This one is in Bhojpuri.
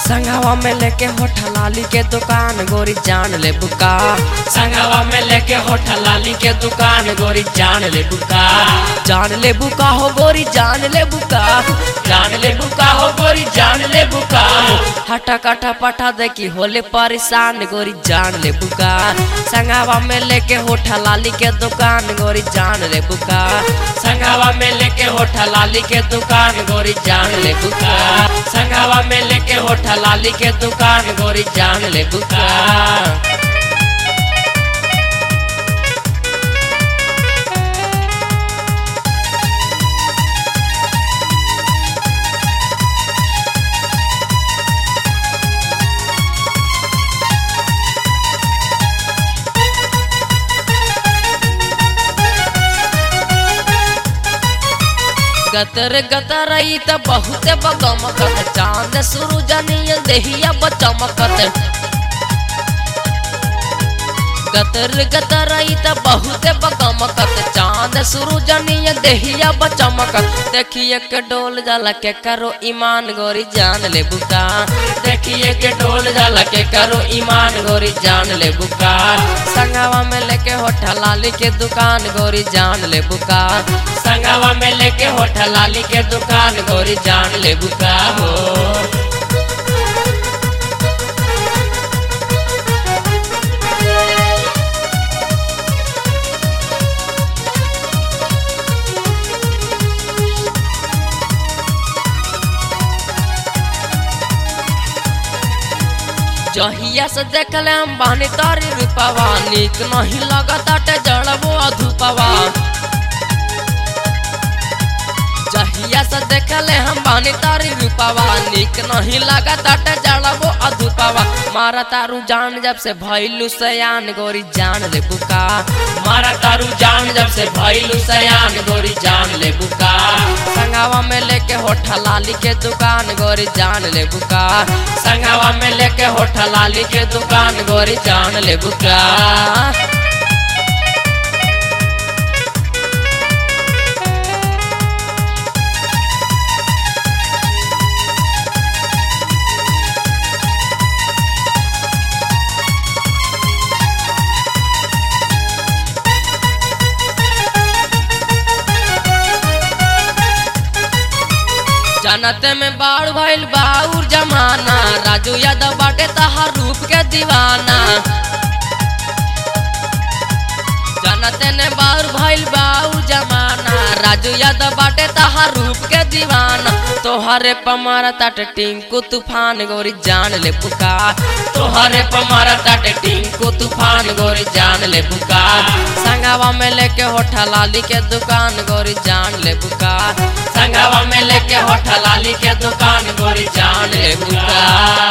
संगवा में लेके होठा लाली के दुकान गोरी जान ले बुका संगवा में लेके होठ लाली के दुकान गोरी जान ले बुका जान ले बुका हो गोरी जान ले बुका जान ले बुका हो गोरी जान ले बुका हटा कटा पटा देखी होले परेशान गोरी जान ले बुका संगवा में लेके होठा लाली के दुकान गोरी जान ले बुका संगवा में लेके होठ लाली के दुकान गोरी जान ले बुका संगवा में लेके होठ लाली के दुकान गोरी जान ले बुका गतर गतर ई त बहुत बगमकत चांद सूरज नियन देहिया बचमकत गतर गतर ई त बहुत बगमकत चांद सूरज नियन देहिया बचमकत देखिए के डोल जाला के करो ईमान गोरी जान ले बुका देखिए के डोल जाला के करो ईमान गोरी जान ले बुका संगवा में लेके होठा लाली के दुकान गोरी जान ले बुका संगवा में लेके होठ लाली के दुकान गोरी जान ले बुका हो जहिया से देखले हम बानी तारी रूपवा निक नहीं लगताटे जड़बो अधूपवा जहिया से देखले हम बानी तारी रूपवा निक नहीं लगताटे जड़बो अधूपवा मारा तारू जान जब से भइलू सयान गोरी जान ले बुका मारा तारू जान जब से भइलू सयान गोरी जान ले बुका संगवा में लेके होठा लाली के दुकान गोरी जान ले बुका संगवा में लेके होठ लाली के दुकान गोरी जान ले बुका जानते में बाढ़ भइल बाउर जमाना राजू यादव बाटे तहार रूप के दीवाना जानते ने बाउर भइल बाउर जमाना राजू यादव बाटे तहार रूप के दीवाना तोहरे पमारा ताटे टिंकू तूफान गोरी जान ले पुका तोहरे पमारा ताटे टिंकू तूफान गोरी जान ले बुका संगवा में लेके होठा लाली के दुकान गोरी जान ले बुका संगवा में लेके होठ लाली के दुकान गोरी जान ले बुका